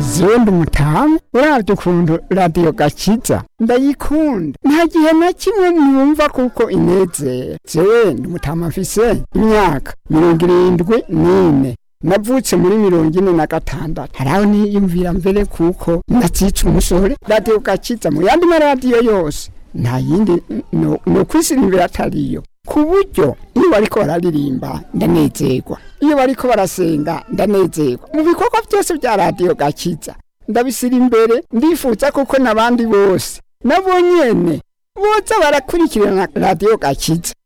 jewe ndi umutamu uravye ukuntu radiyo gakiza ndayikunda nta gihe na kimwe numva kuko inezera jewe ndi umutamu mfise imyaka mirongo irindwi n'ine navutse muri mirongo ine na gatandatu haraho niyumvira mbere kuko nazica umusore radiyo gakiza mu yandi maradiyo yose nta yindi no, no kwisirimbira atariyo ku buryo iyo bariko bararirimba ndanezerwa iyo bariko barasenga ndanezerwa mu bikorwa byose bya radiyo gakiza ndabisira imbere ndifuza kuko n'abandi bose nabo nyene boza barakurikirana radiyo gakiza